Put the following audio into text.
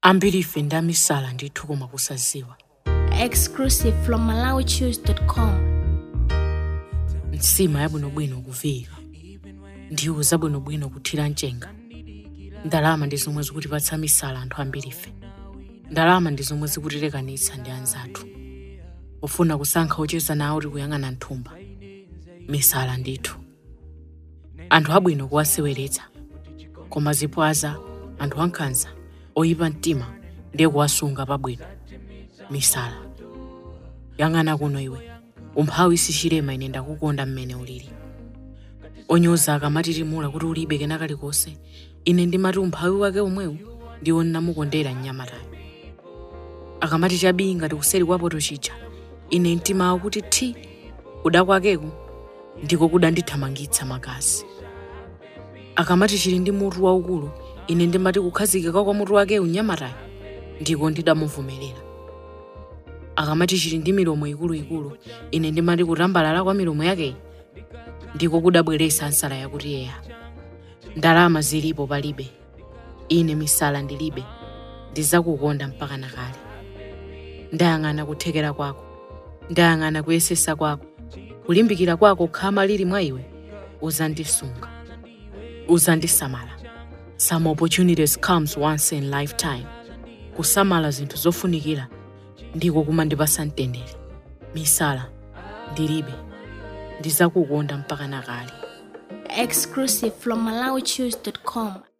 ambiri ife ndi amisala ndithu koma kusaziwa exclusive from malawichoose.com nsima yabwinobwino kuviyika ndiwo zabwinobwino kuthira mchenga ndalama ndi zomwe zikutipatsa misala anthu ambiri ife ndalama ndi zomwe zikutilekanitsa ndi anzathu pofuna kusankha ocheza nawo tikuyang'ana nthumba misala ndithu anthu abwino kuwaseweretsa koma zipwaza anthu ankhanza oyipa mtima ndiye kuwasunga pabwino misala yang'ana kuno iwe umphawi sichilema ine ndakukonda mmene ulili onyoza akamatitimula kuti ulibe kena kalikonse ine ndimati umphawi wake omwewu ndiwo nnamukondera mnyamatayo akamati chabii ngati kuseri kwapoto chija ine mtima wawo kuti thi kuda kwakeku ndiko kudandithamangitsa magazi akamati chili ndi mutu waukulu ine ndimati kukhazikika kwa mutu wakewu mnyamatayo ndiko ndidamuvomerera akamati chili ndi milomo ikuluikulu ine ndimati kutambalala kwa milomo yakeyi ndiko kudabweretsa nsala yakuti yeya ndalama zilipo palibe ine misala ndilibe ndizakukonda mpaka nakale ndayang'ana kuthekera kwako ndayang'ana kuyesesa kwako kulimbikira kwako khama lili mwa iwe uzandisunga uzandisamala some opportunities comes once in lifetime kusamala zinthu zofunikira ndiko kumandipasa mtendere misala ndilibe ndizakukonda mpaka nakale exclusive from malawichoose.com